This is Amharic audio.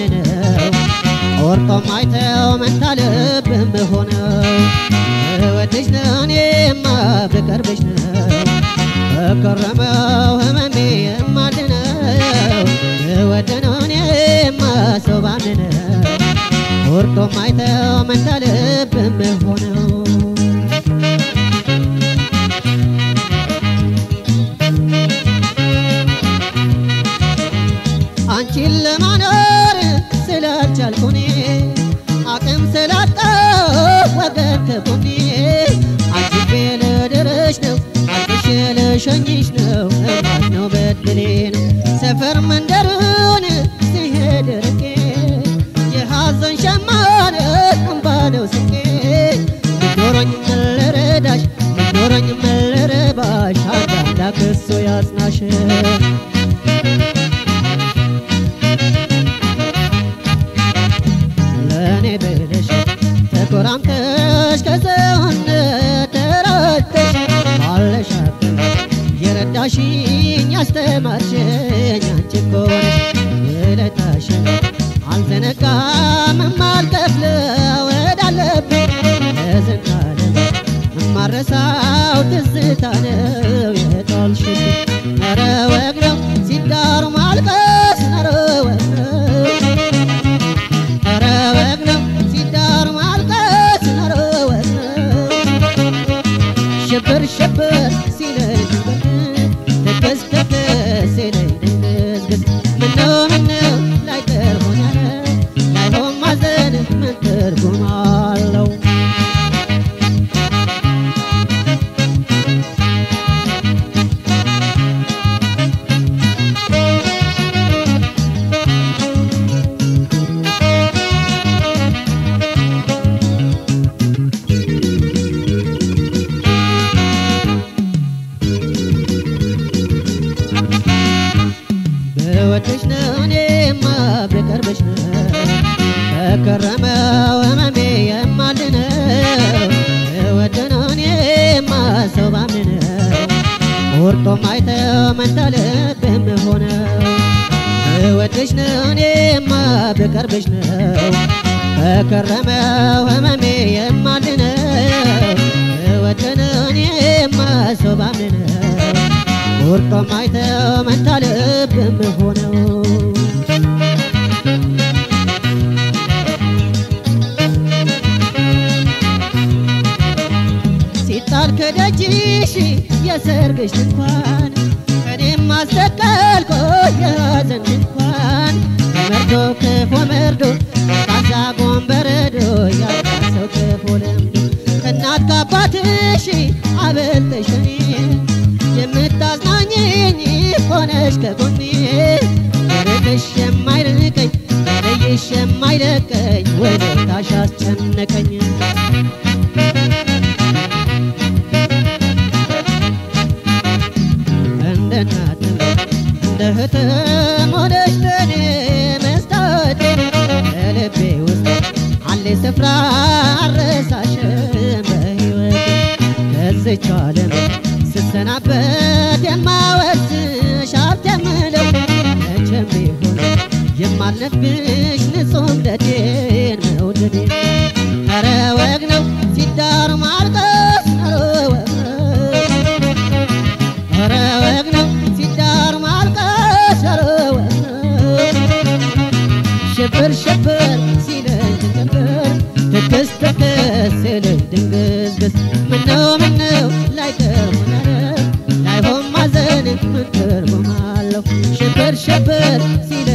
ባንነው ቆርጦ ማይተው መንታ ልብም ሆነው እወድሽ ነው እኔማ ብቀርብሽ ነው በከረመው ህመሜ የማልነው እወድ ነው እኔማ ሰው ባንነው ቆርጦ ማይተው መንታ ልብም ሆነው አንቺን ለማኖር ስላልቻልኩኔ አቅም ስላጣው ወገን ከጎኔ አጅቤ ልድርሽ ነው አልቅሼ ልሸኝሽ ነው እማት ነው በድሌ ነው ሰፈር መንደሩን ሲሄድ ርቄ የሐዘን ሸማነ እንባ ነው ስቄ ምኖረኝ መለረዳሽ ምኖረኝ መለረባሽ አንድ አምላክ እሱ ያጽናሽ ለእኔ ብለሽ ተኮራምተሽ ከሰውነት ተረተሽ ባለሽ አቅም የረዳሽኝ ያስተማርሽኝ አንቺ እኮ ነሽ ውለታሽን አልዘነጋም የማልከፍለው እዳለብኝ ለዘላለም የማረሳው ትዝታ ነው የጣልሽብኝ ኧረ ወግ ነው ሲዳሩ ማልቀስ ኧረ ወግ ነው ኧረ ወግ ነው ሲዳሩ ማልቀስ ኧረ ወግ ነው ሽብር ሽብር ሲለኝ ድንገት ትክስ ትክስ ሲለኝ ድንግዝግዝ ምነው ምነው ላይቀር ሆነ ላይሆን ማዘን ምን ትርጉም አለው ብወድሽ ነው እኔማ ብቀርብሽ ነው ከከረመው ህመሜ የማልነው ብወድ ነው እኔማ ሰው ባምነው ቆርጦ ማይተው መንታ ልብም ሆነው ብወድሽ ነው እኔማ ብቀርብሽ ነው ከከረመው ህመሜ የማልነው ብወድ ነው እኔማ ሰው ባምነው ቆርጦ ማይተው መንታ ልብም ሆነው ሲጣል ከደጅሽ የሰርግሽ ድንኳን እኔም አሰቀልኩ የሐዘን ድንኳን መርዶ ክፉ መርዶ ቃዛ ጎንበረዶ ያልቃሰው ክፉ ልምዶ ከእናት ከአባትሽ አበልተሽ እኔ የምታዝናኝኝ ሆነሽ ከጎኔ ርቅሽ የማይርቀኝ ለይሽ የማይለቀኝ ወደታሽ አስጨነቀኝ እንደ እናትም እንደ እህትም ሆነሽ ለኔ መስታወቴ ለልቤ ውስጥ አለ ስፍራ አረሳሽም በሕይወቴ ከዚች ዓለም ስሰናበት የማወርስሽ ሀብት የምለው መቼም ቢሆን የማልነፍግሽ ንጹህ እምነቴን መውደዴን ኧረ ወግ ነው ሲዳሩ ማልቀስ ኧረ ወግ ነው ኧረ ወግ ነው ሲዳሩ ማልቀስ ኧረ ወግ ነው ሽብር ሽብር ሲለኝ ድንግር ትክስ ትክስ ሲለኝ ድንግዝግዝ ምነው ምነው ላይቀር ሆነ ላይሆን ማዘን ምን ትርጉም አለው ሽብር ሽብር ሲለኝ